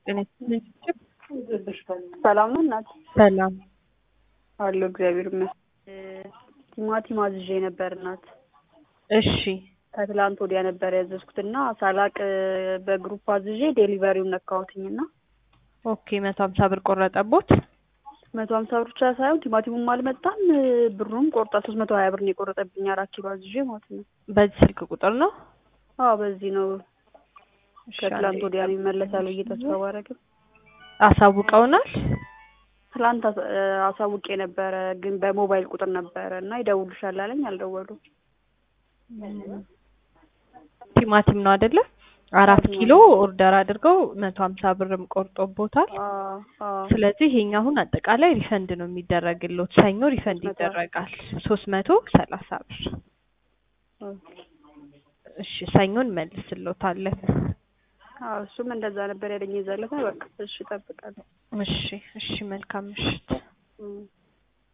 ጤና ይስጥልኝ። ሰላም ነው እናት? ሰላም አለሁ እግዚአብሔር ይመስገን። ቲማቲም አዝዤ ነበር እናት። እሺ ከትላንት ወዲያ ነበር ያዘዝኩትና ሳላቅ በግሩፕ አዝዤ ዴሊቨሪውን ነካሁትኝና ኦኬ መቶ ሀምሳ ብር ቆረጠቦት። መቶ ሀምሳ ብር ብቻ ሳይሆን ቲማቲሙም አልመጣም ብሩም ቆርጣ ሶስት መቶ ሀያ ብር ነው የቆረጠብኝ አራት ኪሎ አዝዤ ማለት ነው። በዚህ ስልክ ቁጥር ነው። አዎ በዚህ ነው። እሺ፣ ከትላንት አንዴ ወዲያ ነው ይመለሳል ብዬ ተስፋ ባደረግም አሳውቀውናል። ትላንት አሳ- አሳውቄ ነበረ ግን በሞባይል ቁጥር ነበረ እና ይደውሉሻል አለኝ። አልደወሉም። ቲማቲም ነው አይደለ? አራት ቲማቲም ኪሎ ኦርደር አድርገው መቶ ሀምሳ ብርም ቆርጦቦታል። አዎ አዎ ስለዚህ ይሄኛ አሁን አጠቃላይ ሪፈንድ ነው የሚደረግልዎት። ሰኞ ሪፈንድ ሶስት መቶ ይደረጋል ሶስት መቶ ሰላሳ ብር። ኦኬ። እሺ ሰኞን መልስልዎታለን። አዎ እሱም እንደዛ ነበር ያለኝ የዛለታ። በቃ እሺ እጠብቃለሁ። እሺ እሺ መልካም ምሽት። እም።